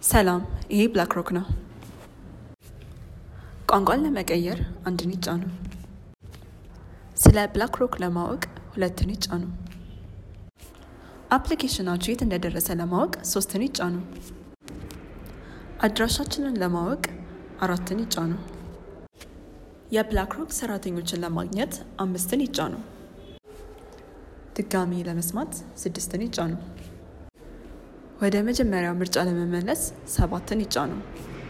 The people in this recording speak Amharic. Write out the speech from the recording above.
ሰላም፣ ይሄ ብላክ ሮክ ነው። ቋንቋን ለመቀየር አንድን ይጫኑ። ስለ ብላክ ሮክ ለማወቅ ሁለትን ይጫኑ። አፕሊኬሽናችሁ የት እንደደረሰ ለማወቅ ሶስትን ይጫኑ። አድራሻችንን ለማወቅ አራትን ይጫኑ። የብላክ ሮክ ሰራተኞችን ለማግኘት አምስትን ይጫኑ። ድጋሚ ለመስማት ስድስትን ይጫኑ። ወደ መጀመሪያው ምርጫ ለመመለስ ሰባትን ይጫኑ።